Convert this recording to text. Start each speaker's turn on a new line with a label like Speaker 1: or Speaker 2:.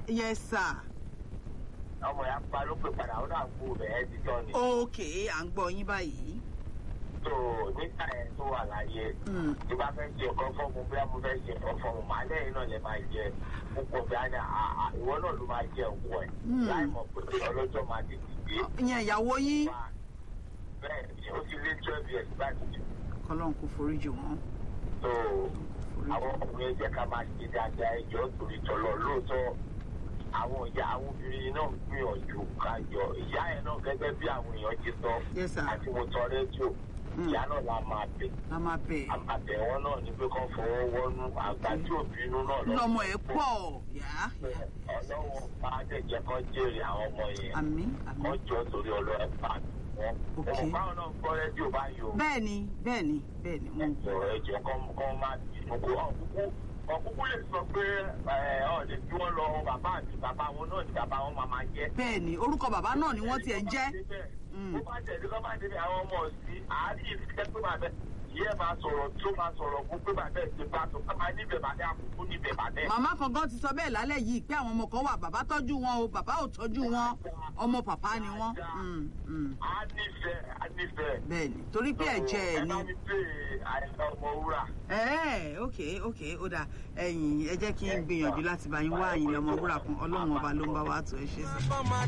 Speaker 1: yes sir
Speaker 2: ọmọ yà pa ló pè padà ó náà kú rẹ̀ ẹ́ ti tọ́ ni.
Speaker 1: ok à ń gbọ́ yín báyìí.
Speaker 2: tó nígbà yẹn tó wà láyé
Speaker 1: Mm.
Speaker 2: tí bá fẹ́ ṣe nǹkan fọ́ọ̀mù bí mo fẹ́ ṣe nǹkan fọ́ọ̀mù màá lẹ́yìn náà lè máa jẹ púpọ̀ bí a ní à- à- ìwọ náà ló máa jẹ òkú ẹ̀
Speaker 1: Mm.
Speaker 2: láì mọ̀ pé ọlọ́jọ́ máa ti dìde.
Speaker 1: ìyẹn ìyàwó yín
Speaker 2: bẹ́ẹ̀ ni ó ti lé twelve years báyìí
Speaker 1: kọlọ́n kò foríjì wọ́n.
Speaker 2: tó àwọn ọkùnrin jẹ́ ká máa ṣe dáadáa ẹjọ́ torí tọ́lọ́ lóòótọ́ àwọn ìyá àwọn obìnrin náà ń gbìyànjú ká yọ ìyá yẹn náà gẹ́gẹ́ bí àwọn èèyàn ti sọ
Speaker 1: yes sir
Speaker 2: àti mo tọ rédíò
Speaker 1: Mm.
Speaker 2: ìyá náà la máa bẹ̀
Speaker 1: a máa bẹ̀
Speaker 2: àbàbẹ̀ wọn náà ní pé kán fọwọ́ wọnú àgbà tí òbí inú náà lọ.
Speaker 1: lọmọ ẹ̀ pọ̀ yá
Speaker 2: ọlọ́wọ́ bá dẹ̀jẹ̀ kan jèrè àwọn ọmọ yẹn
Speaker 1: àmì àmì.
Speaker 2: kán jọ torí ọlọ́ọ̀ bá wọn.
Speaker 1: Ok.
Speaker 2: òun báwọn náà gbọ́ rédíò báyìí o.
Speaker 1: bẹ́ẹ̀ni bẹ́ẹ̀ni bẹ́ẹ̀ni mo ń gbọ́.
Speaker 2: ẹ̀jọ̀ ẹ̀jọ̀ kan kan máa bínú kó ọ̀kúkú ọ̀kúkú lè sọ pé ọ̀ lè bí wọ́n lọ bàbá àti bàbá wọn náà ni bàbá wọn máa máa jẹ́.
Speaker 1: bẹ́ẹ̀ni orúkọ bàbá náà ni wọ́n tiẹ̀ ń jẹ́. Mm.
Speaker 2: bó bá tẹ̀lé kọ́ bá débi àwọn ọmọ sí àárín ìfẹ́ pé bàbá yìí ẹ̀ máa sọ̀rọ̀ tó máa sọ̀rọ̀ fún pé bàbá ẹ̀ ti bá tó ká máa níbẹ̀ bàbá àkókò níbẹ̀ bàbá ẹ̀.
Speaker 1: màmá kan gan ti sọ bẹ́ẹ̀ lálẹ́ yìí pé àwọn ọmọ kan wà bàbá tọ́jú wọn o bàbá ò tọ́jú wọn ọmọ pàpá ni wọ́n. Mm, mm.
Speaker 2: a nífẹ̀ẹ́ a nífẹ̀ẹ́.
Speaker 1: bẹ́ẹ̀ni torí pé ẹ̀jẹ̀ ẹ̀
Speaker 2: ẹ
Speaker 1: ni.
Speaker 2: bá mi pè àìsàn ọmọ wúrà.
Speaker 1: ẹ ok ok ó dà ẹ̀yin ẹ jẹ́ kí n gbìyànjú láti bá yín wá àyìn lọ́mọ wúrà kan ọlọ́run ọba ló ń bá wa tó ẹ ṣe sí.
Speaker 3: Bá máa